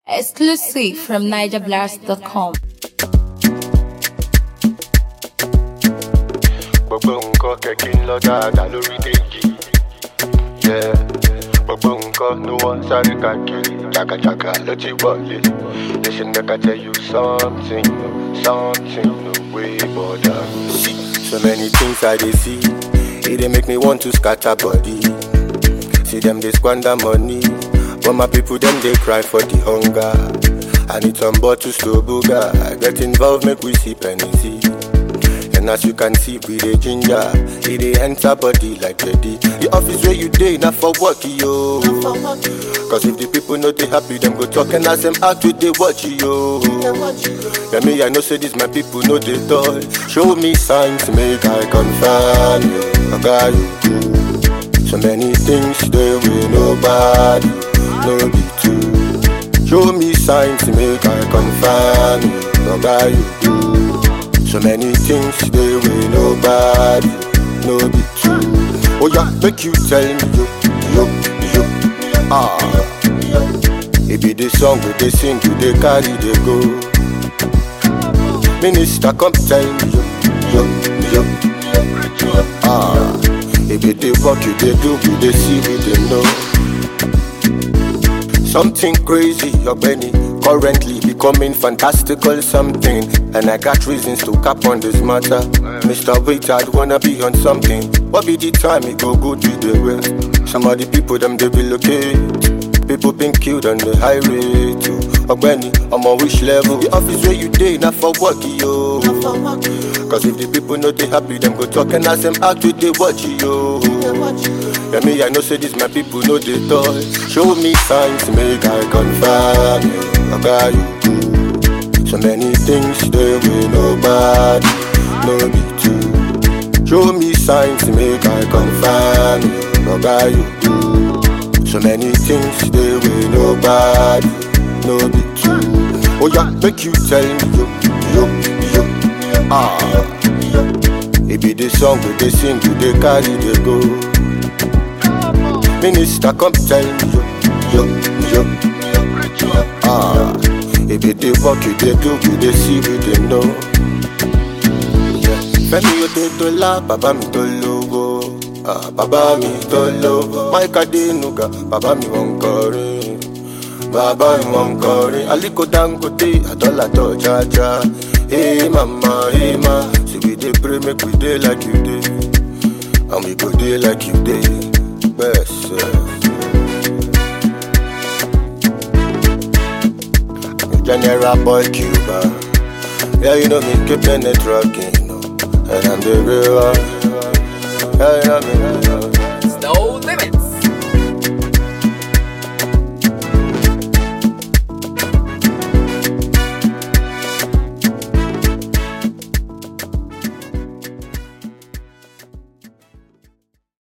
Exclusive from NigerBlast.com. gbogbo nǹkan kẹ̀kí ń lọ dáadáa lórí dèjì. Yeah. gbogbo nǹkan ló wọ́n sáré káàkiri jàgàjàgà ló ti wọlé. listen make I tell you something something no way border. so many things I dey see e dey make me want to scatter body. see them dey squander money but my people dem dey cry for the hunger. I need some bottles to booga. I get involved make we see penny And as you can see, we the ginger, it dey enter body like ready. The office where you dey, not for work, yo. Cause if the people know they happy, them go talk and ask them out with they watch yo. Yeah, me, I know say this, my people know they toy. Show me signs, make I confirm you. I got you good. So many things they will nobody, no be true. Show me signs, make I confirm you. I got you good. So many things they will nobody, no be true. Oh yeah, make you tell me yo, yo, yo, ah. It be the song we they sing, we they carry they go. Minister, come tell me yo, yo, yo, ah. It be the work you they do, we they see, we they know. Something crazy, your Benny. Currently becoming fantastical something. And I got reasons to cap on this matter. Mr. Wait, I'd wanna be on something. What be the time it go good with the way? Some of the people them they relocate. People been killed on the highway too. Ogbeni, I'm on which level? The office where you day, not for work, yo. Cause if the people know they happy, them go talk and ask them out with they watch yo. Yeah, me, I know say this, my people know they toy. Show me signs, make I confirm you. I got you good. So many things they will nobody, no be true. Show me signs, make I confirm you. I got you good. So many things they will nobody, no be true. Oh yeah, make you tell me yo, yo, yo, ah. It be the song we they sing, we they carry they go. Minister, come tell me yo, yo, yo, ah. It be the work you they do, we they see, we they know. Yeah. Fẹ́mi Odetola, bàbá mi tó lówó. Ah, bàbá mi tó lówó. Mike Adenuga, bàbá mi wọ́n ń kọrin. Bàbá mi wọ́n ń kọrin. Aliko Dangote, àdọ́là tó jájá. Hey mama, hey ma, say we dey pray make we dey like you dey. And we go dey like you dey. Best. General Boy Cuba. Yeah, you know me keeping it rocking. No. And I'm the real one. Yeah, you know me. Stole